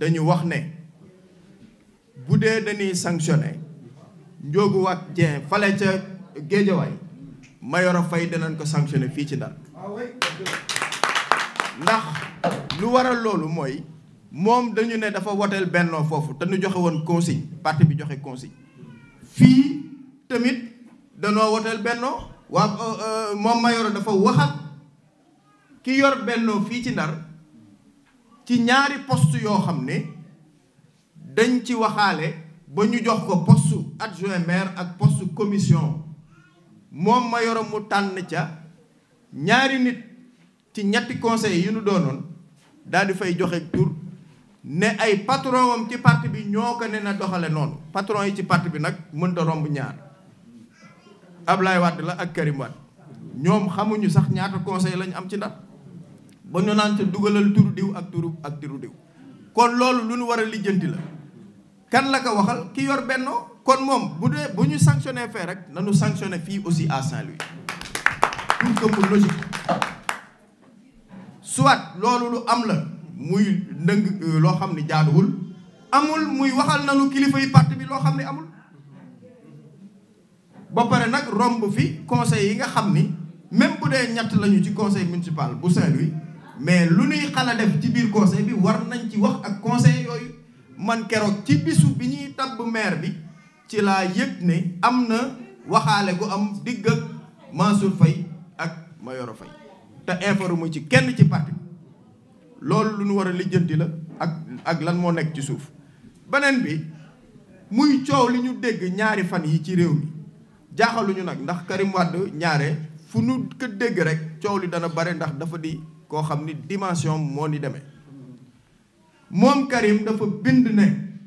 dañu wax ne bu dee dañuy sanctionné Ndiogou Wack Dieng fale ca Géejawaay Mayoro Faye danañ ko sanctionné fii ci Ndar ndax lu waral loolu mooy moom dañu ne dafa woteel bennoo foofu te ñu joxe woon consigne parti bi joxe consigne fii tamit danoo woteel bennoo waa moom Mayoro dafa waxat ki yor bennoo fii ci Ndar ci ñaari poste yoo xam ne dañ ci waxaale ba ñu jox ko poste adjoint maire ak poste commission moom Mayoro mu tànn ca ñaari nit ci ñetti conseils yu ñu doonoon daal di fay joxe tur ne ay patron am ci parti bi ñoo ko ne na doxale noonu patron yi ci parti bi nag mënta romb ñaar Ablaye Wade la ak Karim Wade ñoom xamuñu sax ñaata conseil lañu am ci Ndar ba ñu naan ca dugalal turu diw ak turu ak turu diw kon loolu lu ñu war a lijjanti la kan la ko waxal ki yor bennoo kon moom bu dee bu ñu sanctionné fee rek nañu sanctionné fii aussi à Saint-Louis pour que mu logique soit loolu lu am la muy ndëng loo xam ni jaaduwul amul muy waxal nañu kilifa yi parti bi loo xam ni amul ba pare nag romb fi conseil yi nga xam ni même bu dee ñett lañu ci conseil municipal bu Saint-Louis mais lu ñuy xala def ci biir conseil bi war nañ ci wax ak conseil yooyu man keroog ci bisu bi ñuy tabb maire bi ci laa yëg ne am na waxaale gu am digg ak Mansour Faye ak Mayoro Faye te informé ci kenn ci parti loolu lu ñu war a lijjanti la ak ak lan moo nekk ci suuf beneen bi muy coow li ñu dégg ñaari fan yi ci réew mi jaaxaluñu nag ndax Karim Wade ñaare fu nu ko dégg rek coow li dana bare ndax dafa di koo xam ni dimension moo ni demee moom Karim dafa bind ne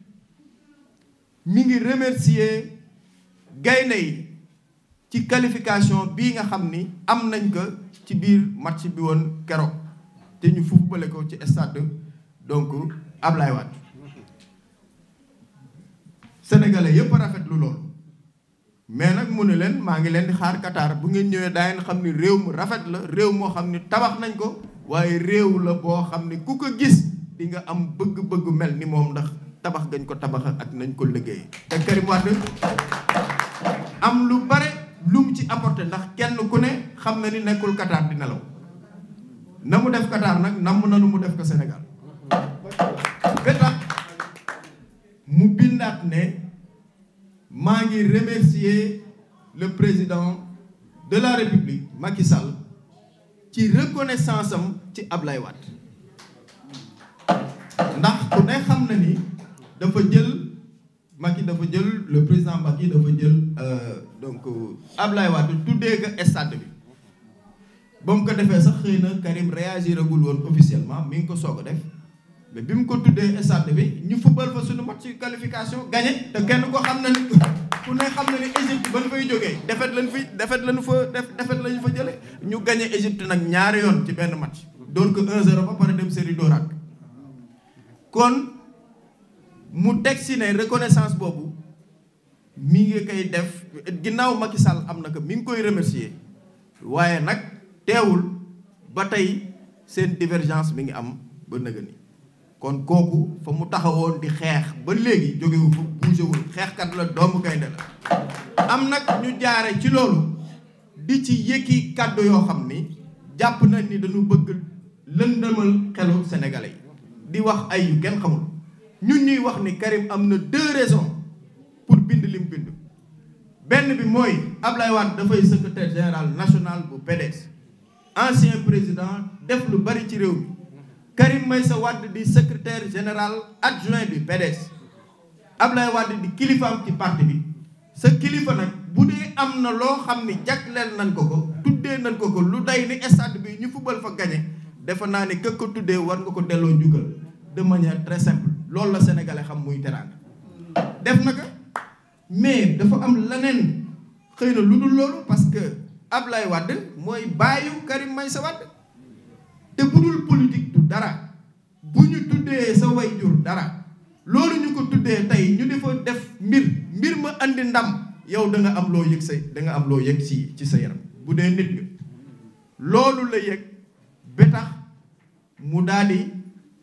mi ngi remercier gaynde yi ci qualification bii nga xam ni am nañ ko ci biir match bi woon keroog te ñu footballé ko ci stade donc Ablaye Wade sénégalais yëpp rafetlu loolu mais nag mu ne leen maa ngi leen di xaar Qatar bu ngeen ñëwee daa ngeen xam ni réew mu rafet la réew moo xam ni tabax nañ ko waaye réew la boo xam ni ku ko gis di nga am bëgg-bëgg mel ni moom ndax tabax gañ ko tabax ak nañ ko liggéey te Karim Wade am lu bare lu mu ci apporté ndax kenn ku ne xam na ni nekkul Qatar di nelaw na mu def Qatar nag namm na lu mu def ko Sénégal ba tax mu bindaat ne maa ngi remercier le président de la République Macky Sall ci reconnaissance am ci Ablaye Wade ndax ku ne xam na ni dafa jël Macky dafa jël le président Macky dafa jël donc Ablaye Wade tuddee ko stade bi ba mu ko defee sax xëy na Karim réagiragul woon officiellement mi ngi ko soog a def mais bi mu ko tuddee stade bi ñu football fa suñu match ci qualification gagné te kenn ko xam na ni ku ne xam na ni Égypte ba ñu fay jógee defet lañ fi defet lañu fa def defet lañu fa jële ñu gagné Égypte nag ñaari yoon ci benn match doon ko 1-0 ba pare dem série dooraat kon mu teg si ne reconnaissance boobu mi ngi koy def ginnaaw Macky Sall am na ko mi ngi koy remercier waaye nag teewul ba tey seen divergence mi ngi am ba nëga ni kon kooku fa mu taxawoon di xeex ba léegi jógewu fa bougéwul xeexkat la doomu gaynde la am nag ñu jaare ci loolu di ci yëkki kàddu yoo xam ni jàpp nañ ni dañu bëgg lëndëmal xelu sénégalais yi di wax ay yu kenn xamul ñun ñuy wax ni Karim am na deux raisons pour bind lim bind benn bi mooy Ablaye Wade dafay secrétaire général national bu PDS ancien président def lu bari ci réew mi Karim Meïssa Wade di secrétaire général adjoint du PDS Ablaye Wade di kilifaam ci parti bi sa kilifa nag bu dee am na loo xam ni jagleel nañ ko ko tuddee nañ ko ko lu day ni stade bi ñu fubal fa gañe defe naa ni këk ko tuddee war nga ko delloo njukkal de manière très simple loolu la sénégalais xam muy teraanga def na ko mais dafa am leneen xëy na lu dul loolu parce que Ablaye Wade mooy bàyyu Karim Meïssa Wade te bu dul politique du dara bu ñu tuddee sa wayjur dara loolu ñu ko tuddee tey ñu di fa def mbir mbir ma andi ndam yow da nga am loo yëg sa da nga am loo yëg ci ci sa yaram bu dee nit nga loolu la yëg ba tax mu daal di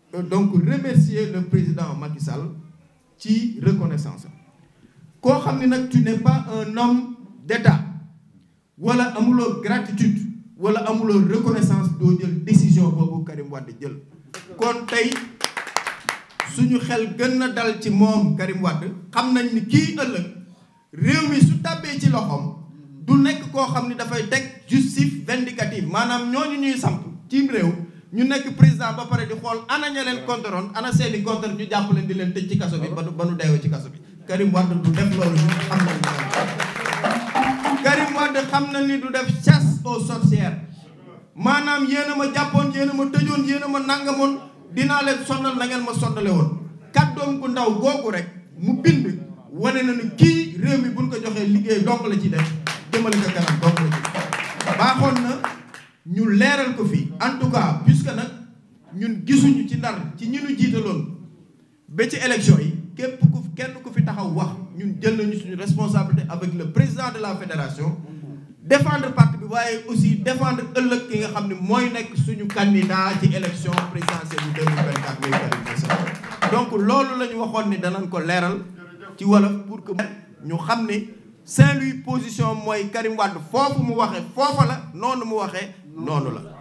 donc remercier le président Macky Sall ci reconnaissance koo xam ni nag tu n'es pas un homme d'État wala amuloo gratitude wala amuloo reconnaissance doo jël décision boobu Karim Wade jël kon tey suñu xel gën na dal ci moom Karim Wade xam nañ ni kii ëllëg réew mi su tàbbee ci loxoom du nekk koo xam ni dafay teg justice vindicative maanaam ñooñu ñuy samp ci réew ñu nekk président ba pare di xool ana ña leen contrôle ana seeni contre ñu jàpp leen di leen tëj ci kaso bi ba nu ba nu deewee ci kaso bi Karim Wade du def loolu ñu xam nañ Karim Wade xam na ni du def chasse aux sorcières maanaam yéen a ma jàppoon yéen a ma tëjoon yéen a ma nangamoon dinaa leen sonnal na ngeen ma sonnale woon kàddoom gu ndaw googu rek mu bind wane na ni kii réew mi buñ ko joxee liggéey donc la ci def jëmale ko kanam donc la ci baaxoon na ñu leeral ko fii en tout cas puisque nag ñun gisuñu ci ndar ci ñi ñu jiitaloon ba ci élection yi képp ku kenn ku fi taxaw wax ñun jël nañu suñu responsabilité avec le président de la fédération défendre parti bi waaye aussi défendre ëllëg ki nga xam ne mooy nekk suñu candidat ci élection présidentielle bu 2024 muy Karim Meïssa donc loolu la ñu waxoon ni danañ ko leeral ci wolof pour que ñu xam ne Saint-Louis position mooy Karim Wade foofu mu waxee foofa la noonu mu waxee noonu la